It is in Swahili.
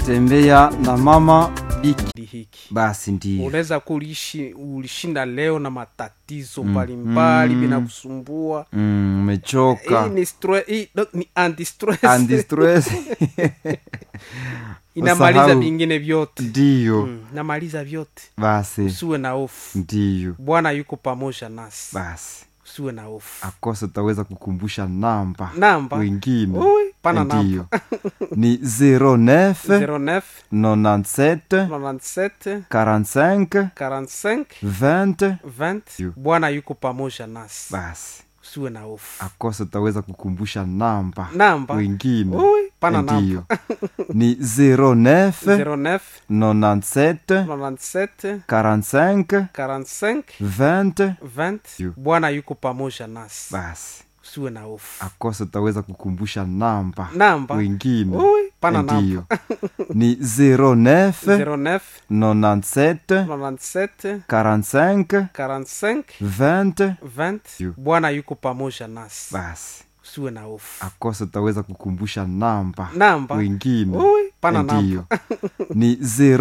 tembea na mama biki hiki basi ndio unaweza kulishi ulishinda leo na matatizo mbalimbali mm. bila kusumbua Mm, umechoka hii ni stre- hii no, ni anti-stress. Anti stress inamaliza usahau. vingine vyote ndio mm, namaliza vyote basi usiwe na hofu ndio bwana yuko pamoja nasi basi usiwe na hofu akose utaweza kukumbusha namba namba wengine Ui, pana ndio ni 09 09 97 97 45 45 20 20 Yo. bwana yuko pamoja nasi basi usiwe na hofu akose utaweza kukumbusha namba namba wengine Ui, pana namba ndio ni 09 09 97 97 45 45 20 20 Yo. bwana yuko pamoja nasi basi usiwe na hofu akose utaweza kukumbusha namba namba wengine Ui, pana namba ndio ni 09 09 97 97 45 45 20 20 Yo. bwana yuko pamoja nasi basi usiwe na hofu akose utaweza kukumbusha namba namba wengine Ui, pana namba ndio ni 0